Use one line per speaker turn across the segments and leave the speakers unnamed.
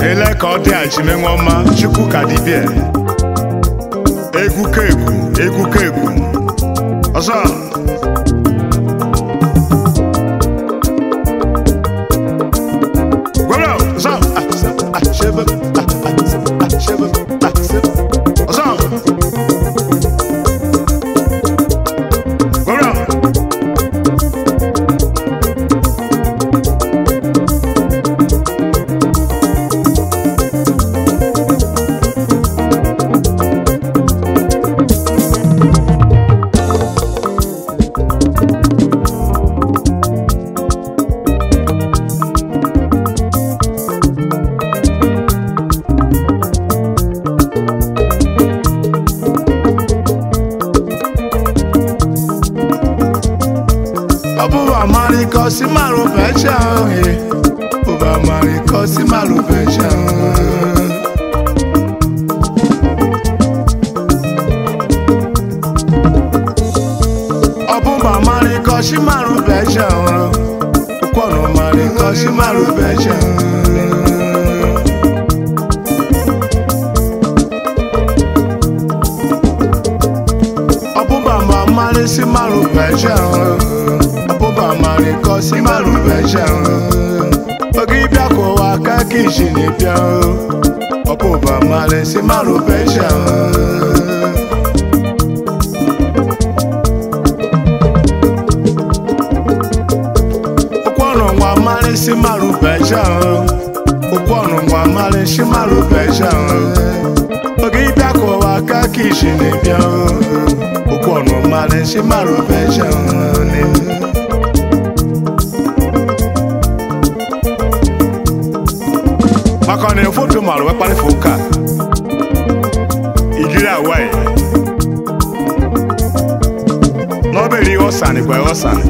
ele ka ọ dị achime nwaọma chukwu ka dibịa egwu ka egwu egwu ka egwu ọzọ gwere ọzọ ah, ah, shebe, ah, ah, ah, shebe, ah, shebe. ọzọ gwere ọ bụrụ amarịkọ si marụ becha ohe bụrụ amarịkọ si marụ becha ọ bụrụ amarịkọ si marụ becha ụkwọnụ marịkọ si marụ becha ọbụba ma mmarị si marụ becha ọbụba marị kọ si marụ becha oge ịbịa ka ụwa aka ka iji na-ebịa ọbụba marị si marụ becha ụkwọnụ nwa mmarị si marụ becha ụkwọnụ nwa mmarị si marụ becha oge ịbịa ka ụwa aka ka iji na-ebịa okwu ọnụ mmadụ si marụ becha maka ọ na foto marụ wee kparịfa ụka ijiri awaị n'obere ihe ọsanị kwa ọsanị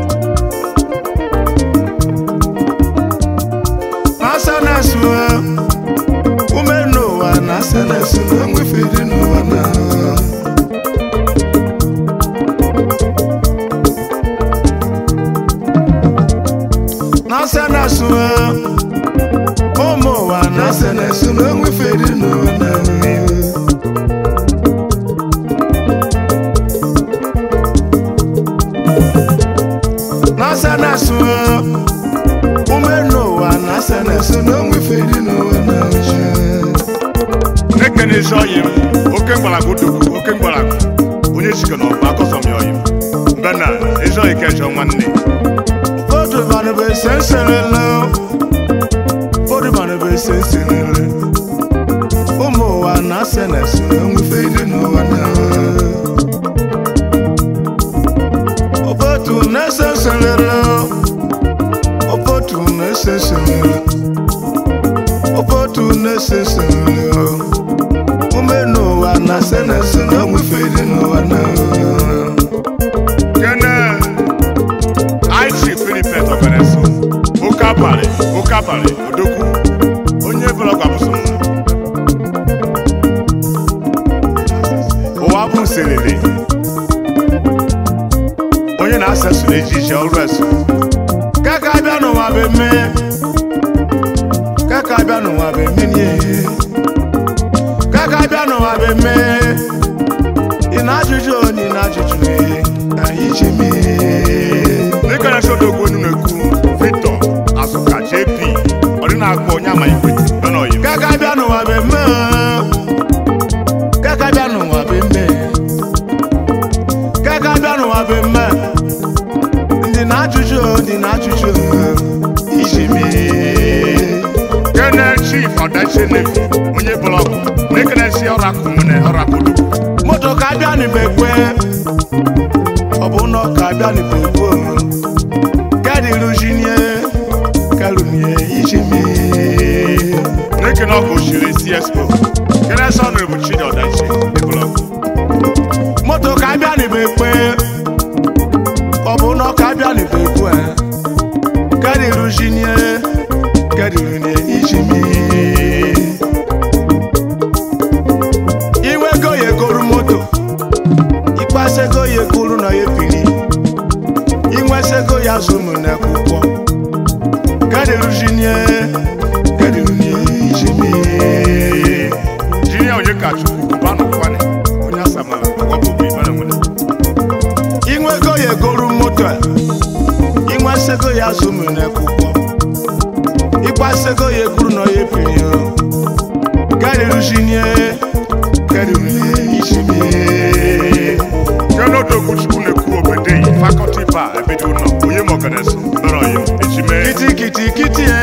na-asa na-esu ume n'ụwa na-asa na-esu na enwefe dị n'ụwa na na-asa na-esu ụmụ ụwa na-asa na-esu na enwefe dị n'ụwa na na-asa na-esu ume n'ụwa na-asa na-esu na enwefe dị n'ụwa na ekene ezi ọyị m oke mgbalago dugwu oke mgbalago onye jikọ na ọba akọsọm ya ọyị m mbe na ezi ọyị kejọ nwanne Foto bana be senselele Foto bana be senselele Ụmụ ụwa na-ase na-ese enwefe dị n'ụwa na Ofotu na-ese nselele Ofotu na-ese nselele Ofotu na-ese nselele Ume n'ụwa na-ase na-ese enwefe dị n'ụwa na Kene Aichi Philipet Obeneso oke abalị oke abalị odogwu onye blọg abụsọ ụwa bụ nselele onye na-asa so n'ejije ọrụ eso kaka abịa n'ụwa bụ eme kaka abịa n'ụwa bụ eme nie kaka abịa n'ụwa bụ eme ị na-ajụjụ onye ị na-ajụjụ ihe anyị ji mee dịka na sodogwu onye na-ekwu Victor Azuka JP ọ dị na-akpọ onye ama ikwete nọ n'oyi kaka bịa n'ụwa bụ eme kaka bịa n'ụwa bụ eme kaka bịa n'ụwa bụ eme ndị na-ajụjụ ndị na-ajụjụ iji mee kene chief ọdachi nevi onye blọgụ na-ekenesi ọrakụ nwere ọrakụdu moto ka abịa n'igbe kwe ọ bụ na ọ ka abịa n'igbe kwe kẹ́ẹ̀dì rúṣìníẹ́ kẹlùmíẹ́ ìṣẹ́mi. N'eke na ọkụ òṣèré CSO, kẹ́rẹ́ sọ́nù bụ Chidi Ọdachi Blọk. Moto ka abịa n'igbe kwe, ọ bụ na ọ ka abịa n'igbe kwe. Kẹ́ẹ̀dì rúṣìníẹ́ kẹlùmíẹ́ ìṣẹ́mi. Iwe go ye goro moto, ikpase go ye goro na ye pili. inwesego ya zụmụ n'akwụkwọ gadirujinie gadirunie iji
ya zụmụ n'ekwụkwọ ịgbasego ya ekwuru na ya epiri ya gariruzinie gariruzie ishimie
kelodokwuchukwu na-ekwu obodo yi fakọlti ba ebido ụlọ onye mọganeso mere ọyị ejime
kitikiti kiti e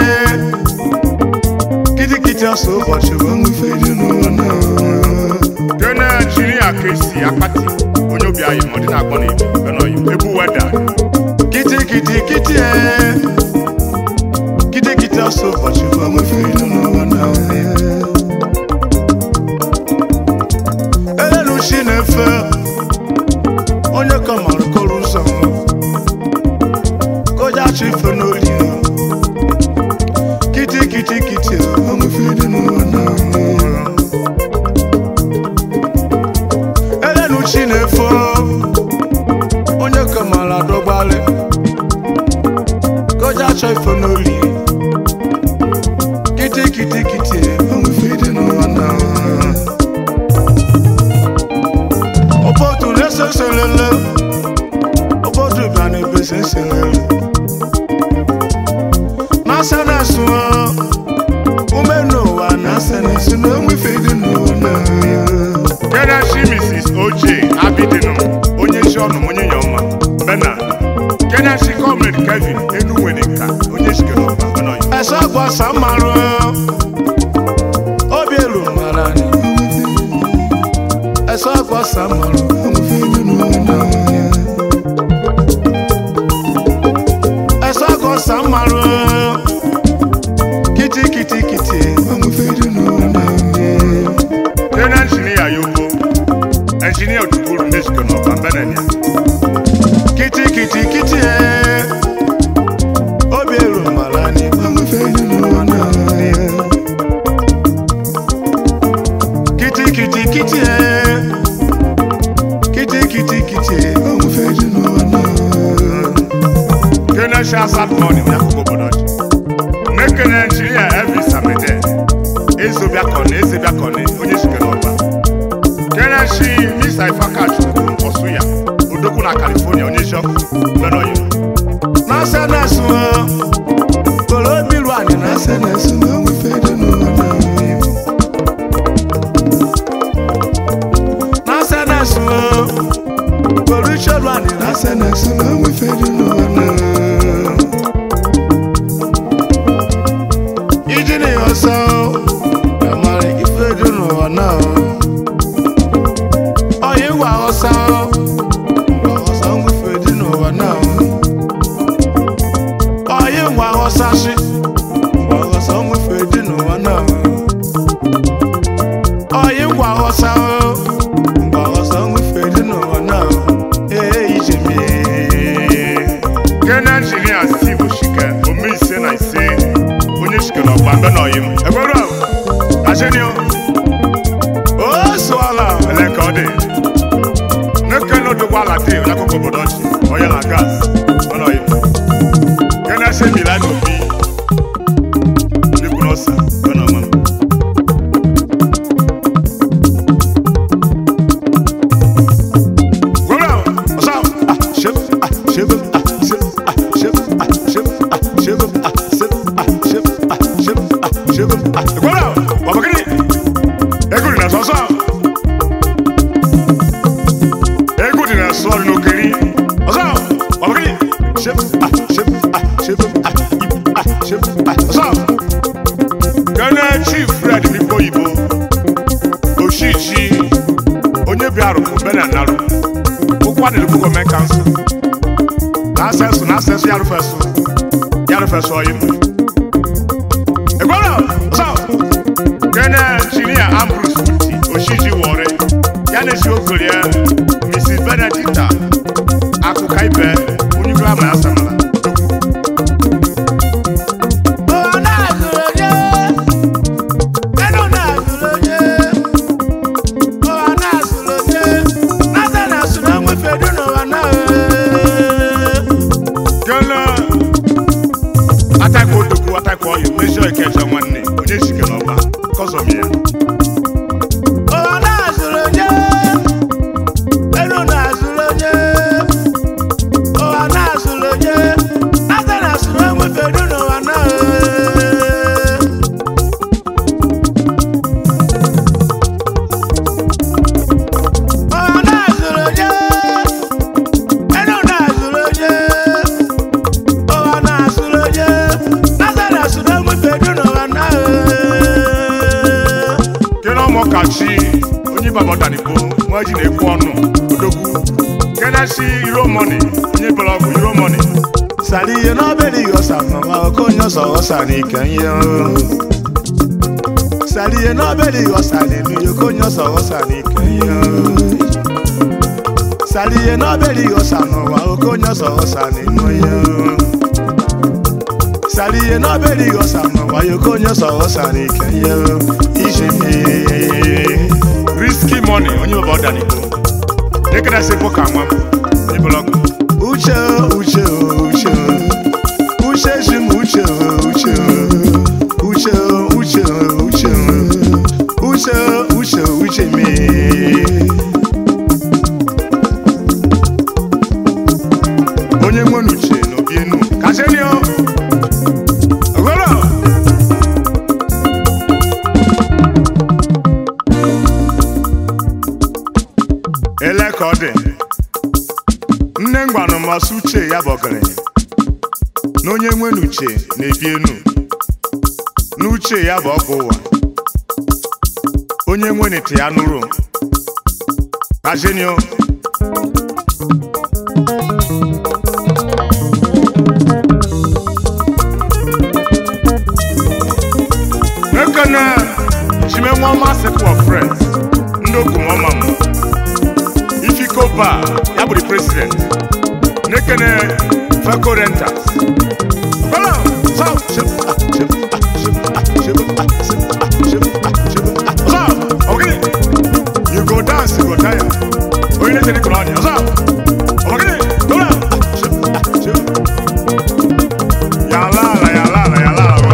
kitikiti ọsọ ụbọchị bụ nwufe dị n'ụwa na
kene jiri aka esi akpati onye obi anyị ma ọ dị na-akpọ na igbo mere ọyị ebu weda
kitikiti kiti e kitikiti ọsọ ụbọchị bụ nwufe dị n'ụwa na elenu chi na-efe onye kọmara kọrọ ụzọ koja chi ife n'oli kitikiti kiti nwufe dị n'ụwa na elenu chi na-efe onye kọmara dọgbalị koja chọ ife n'oli kitikiti kiti nwufe dị n'ụwa na obodo na-eseselele obodo bịa n'ebe seselele na-asa na-asụ ume n'ụwa na-asa na-asụ na enwefe dị n'ụwa na
kene chi mrs oj abidinu onye chi ọnụ m onye nyọma bena kene chi kọmred kevin enuwere nka onye chikere ọba mere ọyị
ẹsọ gbọsán márùn obi elu mara ni ẹsọ gbọsán márùn ẹsọ gbọsán márùn kìtìkìtìkìtì
kene injinia yobo injinia otukuru ndị chikere ọba benenia
kìtìkìtìkìtì obi elu mara ni kìtìkìtìkìtì kìtìkìtìkìtì
kene chi asat mọni n'akụkụ obodo ọchị nekene injinia elvis amede ezobiakọni ezebiakọni onye chikere ọba kene chi misa ifakachukwu ọsụya odokwu na california onye chọkụ mere ọyị
n'asa na-asụ kolo bilu anyị n'asa na-asụ n'asa na-asụ kolo ichelu anyị n'asa na-asụ iji na ya ọsọ amara ife dị n'ụwa na ọya ịgwa ọsọ ngwa ọsọ nwufe dị n'ụwa na ọyị ngwa ghọsasị ngwa ghọsa nwufe dị n'ụwa na ọyị ngwa ghọsa ngwa ghọsa nwufe dị n'ụwa na ee ije mie
kene injinia steve oshike ome ise na ise onye chikere ọba mbe na ọyị m ekwere ajenio
o sụọla
ele ka ọ dị nekene odogwu ala dị n'akụkụ obodo ọchị onye na gas mbe na ọyị m kene se milan obi ndị kwuru ọsa mbe na ọma m
gwara ọsọ ah shep ah shep ah shep ah shep ah shep ah shep ah shep ah shep ah shep ah shep ah
ekwere ọbakịrị egwu dị na sọsọ egwu dị na sọ dị n'okeri
ọsọ ọbakịrị shep ah shep ah shep ah ip ah shep ah ọsọ
kene chief fred mikpo oyibo oshichi onye bịarụ bena narụ ụkwa dị n'okwu gọọmenti kansụl na-asesụ na-asesụ ya rụfesụ ya rụfesụ ọyị m ekwere ọsọ kene injinia ambrus uti oshiji wọrị ya na-esi okorie mrs benedicta akụka ibe onye ibe ama ya samara
ụwa na-azụrụ onye enu na-azụrụ onye ụwa na-azụrụ onye nata na-asụrụ enwefe dị n'ụwa na
kele atakwa odogwu atakwa ọyị mezi ikeja nwanne onye chike n'ọba kọzọm ya
ụwa na-azụrụ onye
babọdanigbo nwa ji na-ekwu ọnụ odogwu kenesi iromoni onye bụlọgwụ iromoni
sàlìyé nọ́bẹ̀lì ọ̀sà màmá okòyàn sọ̀rọ̀ sàní kẹ́yìn sàlìyé nọ́bẹ̀lì ọ̀sà nínú okòyàn sọ̀rọ̀ sàní kẹ́yìn sàlìyé nọ́bẹ̀lì ọ̀sà màmá okòyàn sọ̀rọ̀ sàní kẹ́yìn sàlìyé nọ́bẹ̀lì ọ̀sà màmá okòyàn sọ̀rọ̀ sàní kẹ́yìn ìṣèmí.
risky money onye babọdanigbo nekenesi bụka nwa m onye bụlọgwụ
uche uche uche uche ji m uche uche uche uche uche uche uche uche me
onye nwere uche n'obi enu kasenio ogolo ele ka ọ dị nne ngwanụ masị uche ya bụ ọgaranya na onye nwere uche na-ebi enu n'uche ya bụ ọgwụ ụwa onye nwere ite ya nụrụ kasenio ekene chimenwe ọma sekwu of friends ndị okumọma m ifikoba ya bụ the president nekene feco renters Bala,
Sao, chip, ah, chip, ah, chip, ah, chip, ah, chip, ah, chip, ah, chip, ah.
ọzọ ọgịnị you go dance you go tire onye na-echere kụrụ ọnya ọzọ ọgịnị dola
Chip, ah, chip.
ya ala ala ya ala ala ya ala ala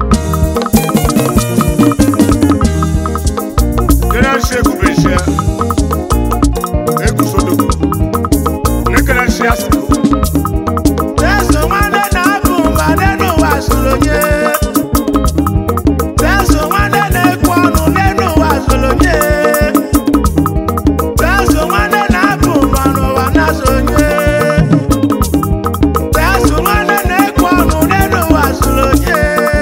kene nsi ekube nsi egusodogo nekene nsi asiko
Teso nwanne na-abụ mba n'elu ụwa zụrụ onye. Teso nwanne na-ekwu ọnụ n'elu ụwa zụrụ onye. Teso nwanne na-abụ mba n'ụwa na-azụ onye. Teso nwanne na-ekwu ọnụ n'elu ụwa zụrụ onye.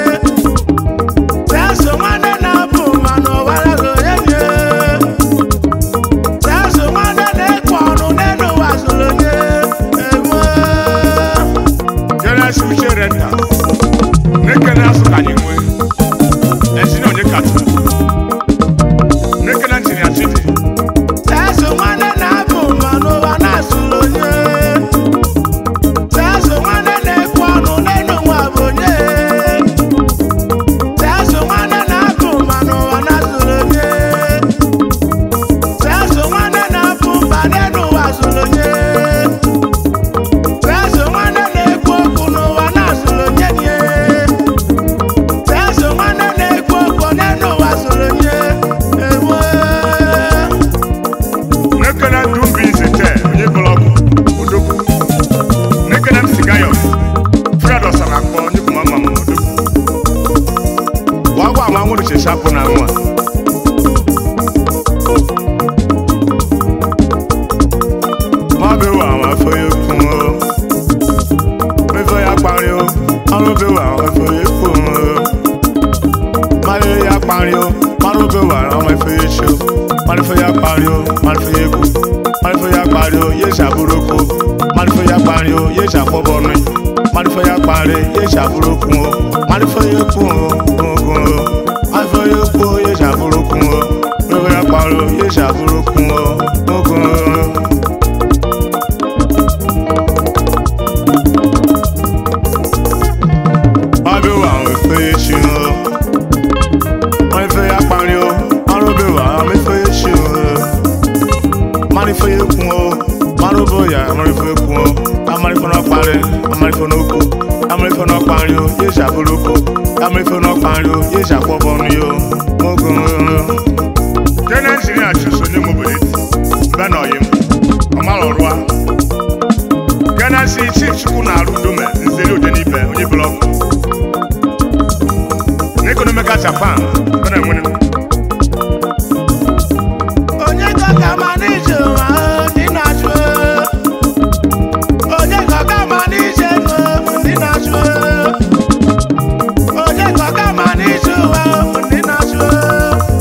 Teso nwanne na-abụ mba n'ụwa na-azụ onye. Teso nwanne na-ekwu ọnụ n'elu ụwa zụrụ onye. Ewo.
kene nsi uche renta nekene asụ ka anyị nwee esi na onye katu nekene ntini achịdị
Teso nwanne na-abụ mma n'ụwa na-asụrụ onye. Teso nwanne na-ekwu ọnụ n'elu nwa bụ onye. Teso nwanne na-abụ mma n'ụwa na-asụrụ onye. Teso nwanne na-abụ mba n'elu ụwa zụrụ onye. Teso nwanne na-ekwu okwu n'ụwa na-asụrụ onye nye. Teso nwanne na-ekwu okwu n'elu ụwa zụrụ onye. Ewo.
nekene dumbi nzete onye bụlọgwụ odogwu nekene m sigayo fred ọsara akpọ onye bụ mama m odogwu wagwa ama nwụrụ cheshapụ na nwa mabewa ama foye kun o mefo ya kpari o ọrụbewa ama foye kun o maye ya kpari o marụbewa ama foye chi o marifo ya kpari o marifo ya egwu marifo ya kpari o ye ṣàbúrò ko marifo ya kpari o ye ṣàpọ̀bọ̀nù marifo ya kpari ye ṣàbúrò kun o marifo ya kun o kun o marifo ya kun o ye ṣàbúrò kun o marifo ya kpari o ye ṣàbúrò kun o kun o. Mabewa àwọn efe echi o. Wọ́n efe ya kpari o. Marubewa àwọn efe echi o. Marife ya ekun o. Marubo ya amarife ekun o. Amarife náà kpari. Amarife náà kú. Amarife náà kpari o. Yé ṣàbúrò ko. Amarife náà kpari o. Yé ṣàkpọ̀bọ̀nu yo. Mogun o. Jẹ́nẹ́sì ní àtúnṣe ní mobili. Bẹ́ẹ̀ náà yẹ mu. Ọmọ lọ́rùá. Jẹ́nẹ́sì chief chukwu na-arụ dome nzeri ode n'ibe onye blọgụ. N'economical Japan, ọ na-enwere m.
onye kọka ma n'ije ụwa ndị na-achụ onye kọka ma n'ije ego ndị na-achụ onye kọka ma n'ije ụwa ndị na-achụ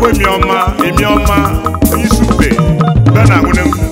emi ọma emi ọma onye isi ube bịa na nwune m